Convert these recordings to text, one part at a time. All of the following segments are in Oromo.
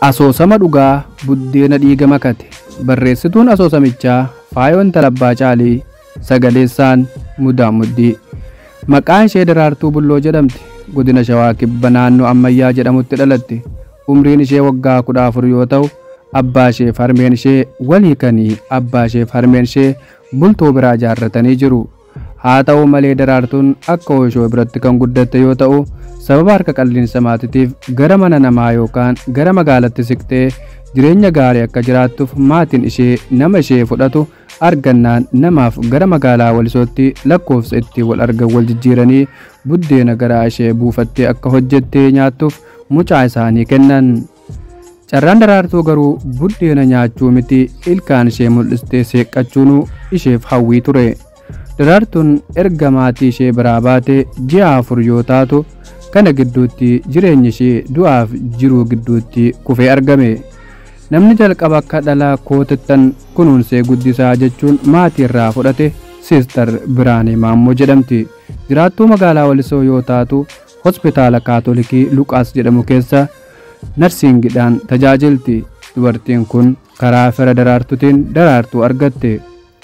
Asoosama dhugaa buddeena dhiiga makate barreessituun asoosamichaa Faayoon Talabbaa Caalii sagaleessaan Mudaa Muddii maqaan ishee Daraartuu Bulloo jedhamti godina Shawaa Kibba naannoo Ammayyaa jedhamutti dhalatte umriin ishee waggaa kudha afur yoo ta'u abbaa isheef harmeen ishee walii kanii abbaa isheef harmeen ishee bultoo biraa ijaarratanii jiru haa ta'u malee daraartuun akka ooyishoo biratti kan guddatte yoo ta'u sababa harka qalliinsa maatitiif gara mana namaa yookaan gara magaalatti siqtee jireenya gaarii akka jiraattuuf maatiin ishee nama ishee fudhatu argannaan namaaf gara magaalaa walisootti lakkoofsa itti wal argan wal jijjiiranii buddeena garaa ishee buufattee akka hojjettee nyaattuuf mucaa isaanii kennan. Carraan daraartuu garuu buddeena nyaachuu miti ilkaan ishee mul'istee seeqqachuun isheef hawwii ture. Daraartuun erga maatii ishee biraa baatee ji'a afur yoo taatu kana gidduutti jireenyi ishee du'aaf jiruu gidduutti kufee argame. Namni jalqaba akka dhalaa kootettan kunuunsee guddisaa jechuun maatii irraa fudhate Siistar Biraanee Maammoo jedhamti. Jiraattuu magaalaa Walisoo yoo taatu hospitaala Kaatolikii Luqaas jedhamu keessa narsiingidhaan tajaajilti. Dubartiin kun karaa fira daraartuutiin daraartuu argatte.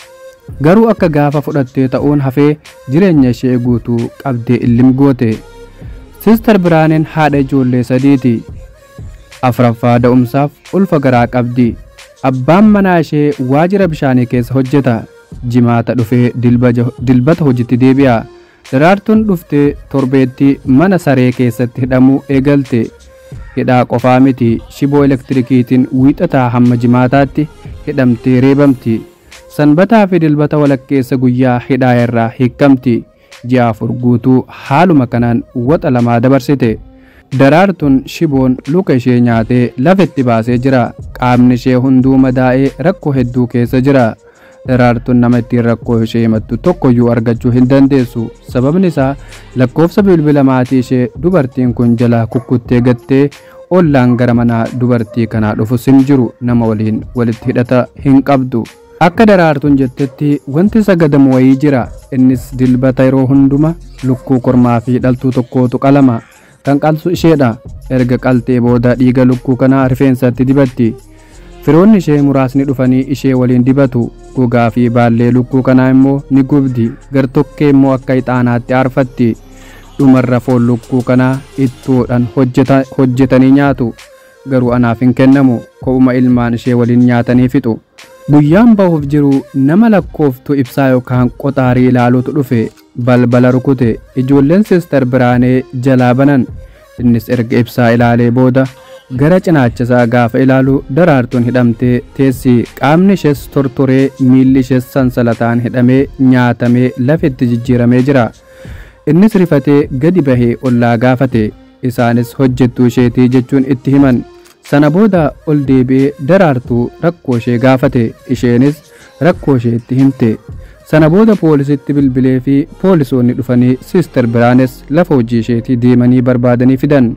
Garuu akka gaafa fudhattee ta'uun hafee jireenya ishee guutuu qabdee illim goote. Siistar Biraaneen haadha ijoollee sadiiti. Afuraffaa da'umsaaf ulfa garaa qabdi. Abbaan manaa ishee waajjira bishaanii keessa hojjeta. Jimaata dhufee dilbata hojiitti deebi'a. Daraartuun dhuftee torbeetti mana saree keessatti hidhamuu eegalte. Hidhaa qofaa miti shiboo elektirikiitiin wiixataa hamma jimaataatti hidhamtee reebamti. Sanbataa fi dilbata walakkeessa guyyaa hidhaa irraa hiikamti. Ji'a afur guutuu haaluma kanaan waxa lamaa dabarsite. Daraartuun shiboon luka ishee nyaatee lafetti baasee jira. Qaamni ishee hunduu madaa'ee rakkoo hedduu keessa jira. Daraartuun nama ittiin rakkoo ishee himattu tokkoyyuu argachuu hin dandeessu. Sababni isaa lakkoofsa bilbila maatii ishee dubartiin kun jalaa kukkuttee gattee ollaan gara manaa dubartii kanaa dhufus hin jiru nama waliin walitti hidhata hin qabdu. Akka daraartuun jettetti wanti sagadamu wayii jira. Innis dilbata yeroo hunduma lukkuu kormaa fi dhaltuu tokkootu qalama. Kan qalsu isheedha. Erga qaltee booda dhiiga lukkuu kanaa rifeensatti dibatti. Firoonni ishee muraasni dhufanii ishee waliin dibatu. Gogaa fi baallee lukkuu kanaa immoo ni gubdi. Gartokkee immoo akka ixaanaatti aarfatti. Dhumarra foon lukkuu kanaa ittoodhaan hojjetanii nyaatu. Garuu anaaf hin kennamu. Ko'uma ilmaan ishee waliin nyaatanii fixu. Guyyaan bahuuf jiru nama lakkooftu ibsaa yookaan qoxaarii ilaaluutu dhufe balbala rukute ijoolleen siistar biraanee jalaa banan innis erga ibsaa ilaalee booda gara cinaachasaa gaafa ilaalu daraartuun hidhamtee teessi qaamni ishees tortoree miilli ishees sansalataan hidhamee nyaatamee lafetti jijjiiramee jira innis rifatee gadi bahee ollaa gaafate isaanis hojjettuu isheetii jechuun itti himan sana booda ol deebi'ee daraartuu rakkoo ishee gaafate isheenis rakkoo ishee itti himte sana booda poolisitti bilbilee fi poolisoonni dhufanii siistar biraanes lafa hojii isheetii deemanii barbaadanii fidan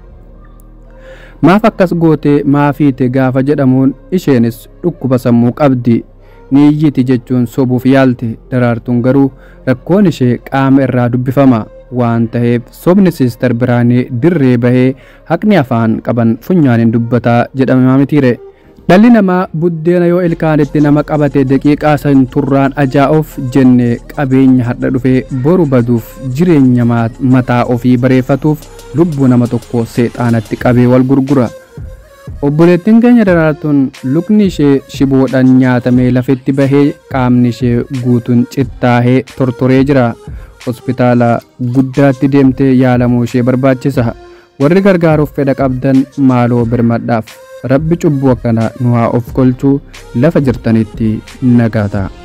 maaf akkas gootee maafiite gaafa jedhamuun isheenis dhukkuba sammuu qabdi niiyyiti jechuun sobuuf yaalte daraartuun garuu rakkoon ishee qaama irraa dubbifama waan ta'eef sobni siistar biraanee dirree bahee haqni afaan qaban funyaaniin dubbataa jedhama mitiire. Dhalli namaa buddeena yoo ilkaanitti nama qabate daqiiqaa san turraan ajaa'uuf jenne qabeenya hadha dhufee boru baduuf jireenya mataa ofii bareeffatuuf lubbuu nama tokko seexaanatti qabee wal gurgura. Obboleettiin keenya daraartuun lukni ishee shiboodhaan nyaatamee lafetti bahee qaamni ishee guutuun cittaahee tortoree jira. hospitaala guddaatti deemtee yaalamuu ishee barbaachisa warri gargaaruuf fedha qabdan maaloo birmadhaaf rabbi cubbuu akkana nu haa of golchuu lafa jirtanitti nagaa ta'a.